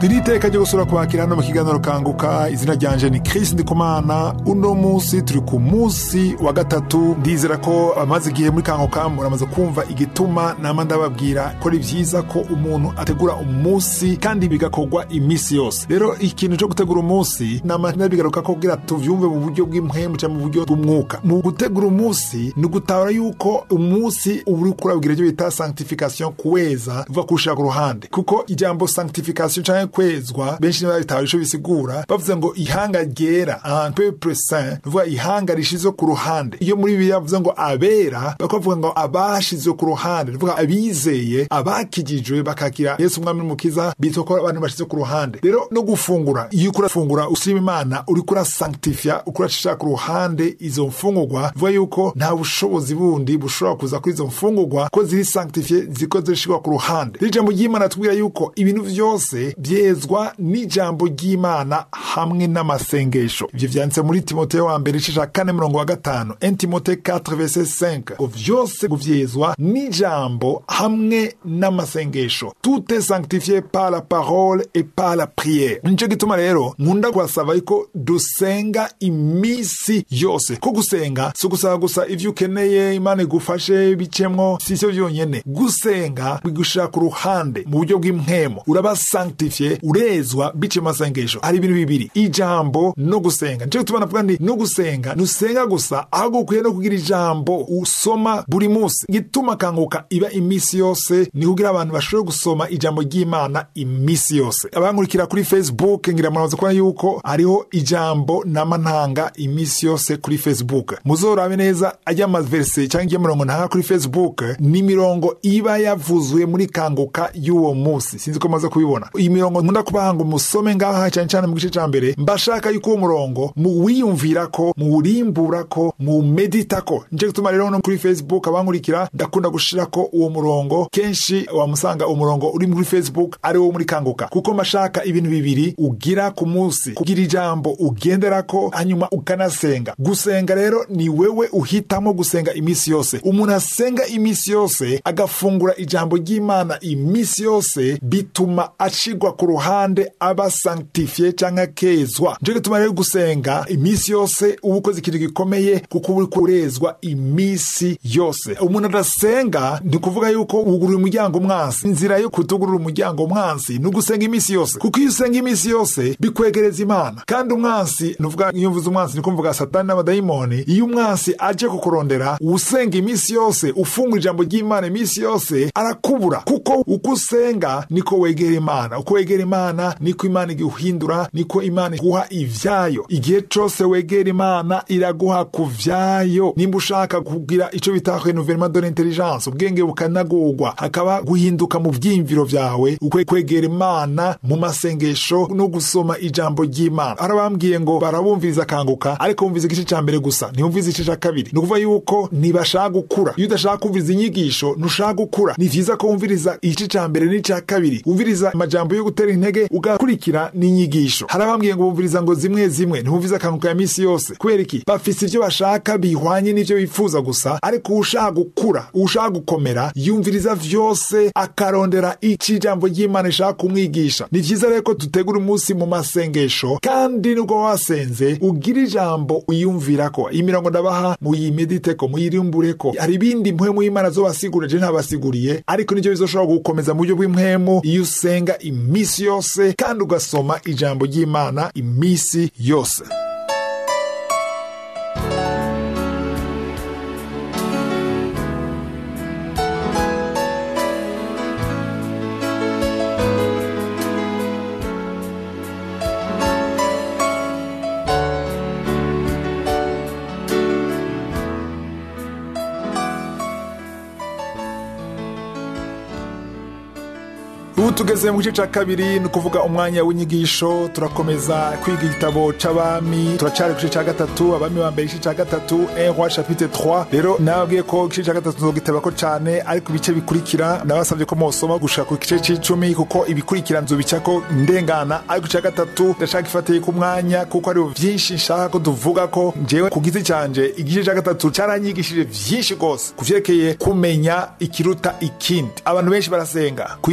iri iteka ryo gusura kwakira hano mu kiganiro kanguka izina ryanje ni Chris Ndikumana uno munsi turi ku munsi wa gatatu ndizera ko amaze igihe muri kanguka muramaze kumva igituma nama ndababwira ko ari byiza ko umuntu ategura umunsi kandi bigakorwa iminsi yose rero ikintu cyo gutegura umunsi nama ndabigaruka ko kugira tuvyumve mu buryo bw'impwemu cyangwa mu buryo bw'umwuka mu gutegura umunsi ni ugutahura yuko umunsi uba uri kurabwira ibyo bita sanctification kuweza uva kuwushira ku ruhande kuko ijambo sanctification canke kwezwa benshi ntibabitahura ico bisigura bavuze ngo ihanga ryera un peuple saint nuvuga ihanga rishizwe ku ruhande iyo muri bibiliya bavuze ngo abera bakavuga ngo abashizwe ku ruhande nuvuga abizeye abakijijwe bakakira yesu umwami n'umukiza bitwa ko abantu bashizwe ku ruhande rero no gufungura iyo uriko urafungura ushima imana uriko urasanctifia uriko urashira ku ruhande izo mfungurwa vuga yuko nta bushobozi bundi bushobora kuza kuri izo mfungurwa ko ziri sanctifie ziko zirishirwa ku ruhande rero ijambo ry'imana tubwira yuko ibintu vyose byezwa n'ijambo ry'imana hamwe n'amasengesho ivyo vyanditse muri timoteyo wa mbere icisha kane murongo wa gatanu 1 timote 4 verset 5 ngo vyose guvyezwa n'ijambo hamwe n'amasengesho tout est sanctifié par la parole et par la prière nico gituma rero nkunda kubasaba yuko dusenga imisi yose ko gusenga si ugusaba gusa ivyo ukeneye imana igufashe bicemwo si ivyo vyonyene gusenga bigushira ku ruhande mu buryo bw'impwemo uraba sanctifiye urezwa bice mu masengesho hari ibintu bibiri ijambo no gusenga nico gituma navuga nti no gusenga nusenga gusa ahubwo ukwiye no kugira ijambo usoma buri munsi gituma kanguka iba imisi yose ni kugira abantu bashobore gusoma ijambo ry'imana imisi yose abankurikira kuri facebook ngira muraza kubona yuko hariho ijambo n'amantanga imisi yose kuri facebook muzorabe neza ajya amaverse cyangwa ijya mirongo ntanga kuri facebook ni mirongo iba yavuzwe muri kanguka y'uwo munsi sinzi ko maze kubibona iyi mirongo nkunda kubaha ngo musome ngaha cyane cyane mu gice cya mbere mbashaka yuko uwo murongo muwiyumvirako muwurimburako muwumeditako nico gituma rero no kuri facebook abankurikira ndakunda gushirako uwo murongo kenshi wamusanga umurongo uri muri facebook ari wo muri kanguka kuko mashaka ibintu bibiri ugira ku munsi kugira ijambo ugenderako hanyuma ukanasenga gusenga rero ni wewe uhitamo gusenga imisi yose umuntu asenga imisi yose agafungura ijambo ry'imana imisi yose bituma ashigwa ku ruhande aba sanctifiye canke akezwa nico gituma rero gusenga imisi yose uba ukoze ikintu gikomeye kuko uba uri kurezwa imisi yose umuntu adasenga ni kuvuga yuko wugurura umuryango umwansi inzira yo kutugurura umuryango umwansi ni ugusenga imisi yose kuko iyo usenga imisi yose bikwegereza imana kandi umwansi nuvuga iyo mvuze umwansi niko mvuga satani n'abadayimoni iyo umwansi aje kukurondera usenga imisi yose ufungura ijambo ry'imana imisi yose arakubura kuko uko usenga niko wegera imana uko wegera imana niko imana iguhindura niko imana iguha ivyayo igihe cose wegera imana iraguha ku vyayo nimba ushaka kugira ico bita renouvellement de l'intelligence ubwenge bukanagurwa hakaba guhinduka mu vyiyumviro vyawe ukwiye kwegera imana mu masengesho no gusoma ijambo ry'imana arabambwiye ngo barabumviriza akanguka ariko bumviriza igice ca mbere gusa ntibumviriza igice ca kabiri ni ukuvuga yuko ntibashaka gukura iyo udashaka kumviriza inyigisho ntushaka gukura ni vyiza ko wumviriza igice ca mbere n'ica kabiri wumviriza amajambo yo gutera intege ugakurikira n'inyigisho hari abambwiye ngo bumviriza ngo zimwe zimwe ntibumviriza akanguka ya misi yose kubera iki bafise ivyo bashaka bihwanye n'ivyo bifuza gusa ariko uwushaka gukura uwushaka gukomera yumviriza vyose akarondera ico ijambo ry'imana rishaka kumwigisha ni vyiza rero ko dutegura umunsi mu masengesho kandi nubwo wasenze ugira ijambo uyumvirako iyi mirongo ndabaha muyimediteko muyirimbureko hari ibindi mpwemu y'imana zobasigurira je ntabasiguriye ariko nivyo bizoshobora gukomeza mu buryo bw'impwemu iyo usenga imisi yose kandi ugasoma ijambo ry'imana imisi yose ubu tugeze mu gice cya kabiri ni ukuvuga umwanya w'inyigisho turakomeza kwiga igitabo c'abami turacari ku gice cya gatatu abami ba mbere igice cya gatatu roi chapitre 3 rero nababwiye ko igice cya gatatu nzogitabako cane ariko ibice bikurikira nabasabye ko mosoma gushika ku gice c'icumi kuko ibikurikira nzobicako ndengana ariko icya gatatu ndashaka ifatiye ku mwanya kuko hariho vyinshi nshaka ko tuvuga ko jewe ku giti canje igice cya gatatu caranyigishije vyinshi rwose ku vyerekeye kumenya ikiruta ikindi abantu benshi barasenga ku isi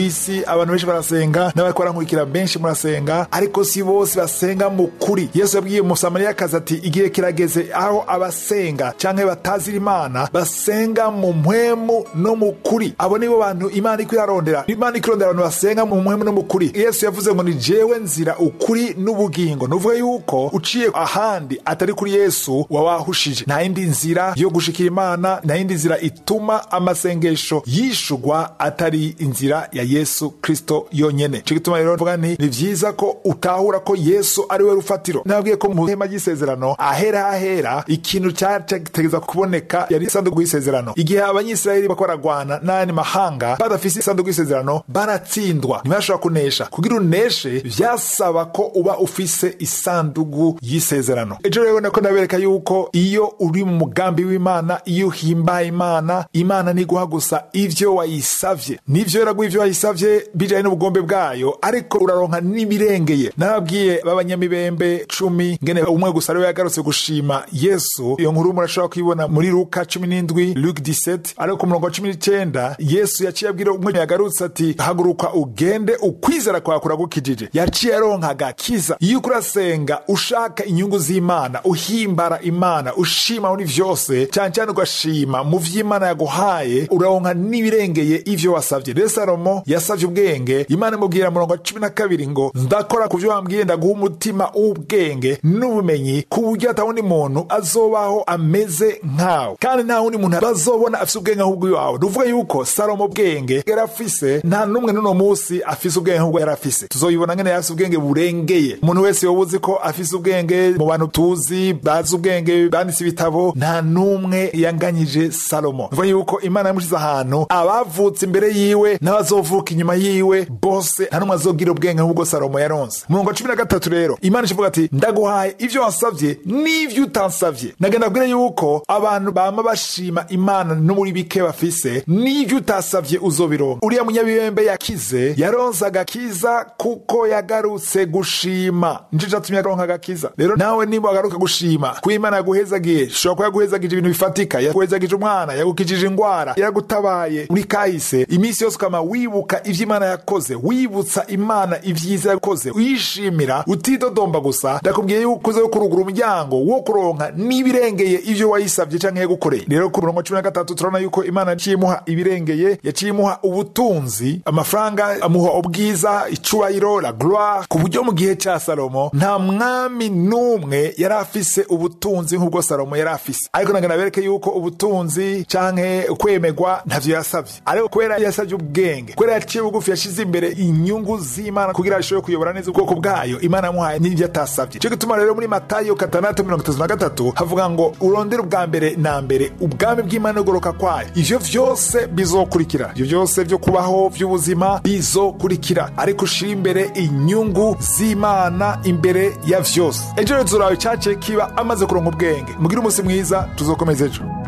abantu benshi barasenga n'abari barankurikira benshi murasenga ariko si bose basenga mu kuri yesu yabwiye umusamariyakazi ati igihe kirageze aho abasenga canke batazira imana basenga mu mpwemu no mu kuri abo nibo bantu imana iko irarondera imana iko irondera abantu basenga mu mpwemu no mu kuri yesu yavuze ngo ni jewe nzira ukuri n'ubugingo nuvuga yuko uciye ahandi atari kuri yesu wawahushije nta yindi nzira yo gushikira imana nta yindi nzira ituma amasengesho yishugwa atari inzira ya yesu kristo yonyene ico gituma rero mvuga nti ni vyiza ko utahura ko yesu ari we rufatiro nabwiye ko mu hema ry'isezerano ahera hahera ikintu cyategeza kuboneka yari isanduku y'isezerano igihe abanyisiraheli bako baragwana n'ayandi mahanga badafise isanduku y'isezerano baratsindwa ntibashobora kunesha kugira uneshe vyasaba ko uba ufise isanduku y'isezerano ejo rero nako ndabereka yuko iyo uri mu mugambi w'imana iyo uhimbaye imana imana niguha gusa ivyo wayisavye nivyo yaraguha ivyo wayisavye bijanye n'ubugombe bwayo ariko uraronka n'ibirengeye nababwiye b'abanyamibembe cumi ngene umwe gusa ariwe yagarutse gushima yesu iyo nkuru murashobora kuyibona muri luka cumi n'indwi luke 17 ariko ku murongo wa cumi n'icenda yesu yaciye abwira umwe yagarutse ati haguruka ugende ukwizera kwawe kuragukijije yaciye aronka agakiza iyo uko urasenga ushaka inyungu z'imana uhimbara imana ushima muri vyose cyane cyane ugashima mu vy'imana yaguhaye uraronka n'ibirengeye ivyo wasavye rero salomo yasavye ubwenge imana imubwira murongo wa cumi na kabiri ngo ndakora ku vyo wambwiye ndaguha umutima w'ubwenge n'ubumenyi ku buryo ata wundi muntu azobaho ameze nkawe kandi nta wundi muntu bazobona afise ubwenge nk'ubw'iwawe nuvuga yuko salomo bwenge yari afise nta n'umwe n'uno munsi afise ubwenge nk'ubwo yari afise tuzoyibona ngene yari afise ubwenge burengeye umuntu wese yoba uzi ko afise ubwenge mu bantu tuzi bazi ubwenge banditse ibitabo nta n'umwe yanganyije salomo nuvuga yuko imana yamushize ahantu abavutse imbere yiwe n'abazovuka inyuma yiwe bose nta n'umwe azogira ubwenge nk'ubwo salomo yaronse murongo wa cumi na gatatu rero imana ikivuga ati ndaguhaye ivyo wasavye n'ivyo utansavye nagenda abwire yuko abantu bama bashima imana no muri bike bafise n'ivyo utasavye uzobironka uriya munyabibembe yakize yaronse agakiza kuko yagarutse gushima nico catumye aronka agakiza rero nawe niba wagaruka gushima kuko imana yaguhezagiye ishobora kuba yaguhezagije ibintu bifatika yaguhezagije umwana yagukijije ingwara yaragutabaye muri kahise iminsi yose ukama wibuka ivyo imana yakoze wibutsa imana ivyiza yakoze uyishimira utidodomba gusa ndakubwiye yuko uze kurugura umuryango wo kuronka n'ibirengeye ivyo wayisavye canke yagukoreye rero ku murongo cumi na gatatu turabona yuko imana yaciye imuha ibirengeye yaciye imuha ubutunzi amafaranga amuha ubwiza icubahiro la gloire ku buryo mu gihe ca salomo nta mwami n'umwe yari afise ubutunzi nk'ubwo salomo yari afise ariko nagana bereke yuko ubutunzi canke kwemegwa ntavyo yasavye ariko kubera yasavye ubwenge kubera yaciye bugufi yashize imbere inyungu z'imana kugira ashobore kuyobora neza ubwoko bwayo imana yamuhaye n'ivyo atasavye ico gituma rero muri matayo gatandatu mirongo itatu na gatatu havuga ngo urondere ubwa mbere na mbere ubwami bw'imana n'ugoroka kwayo ivyo vyose bizokurikira ivyo vyose vyo kubaho vy'ubuzima bizokurikira ariko ushira imbere inyungu z'imana imbere ya vyose ejo rero tuzurawe cace kiba amaze kuronka ubwenge mugire umunsi mwiza tuzokomeza ejo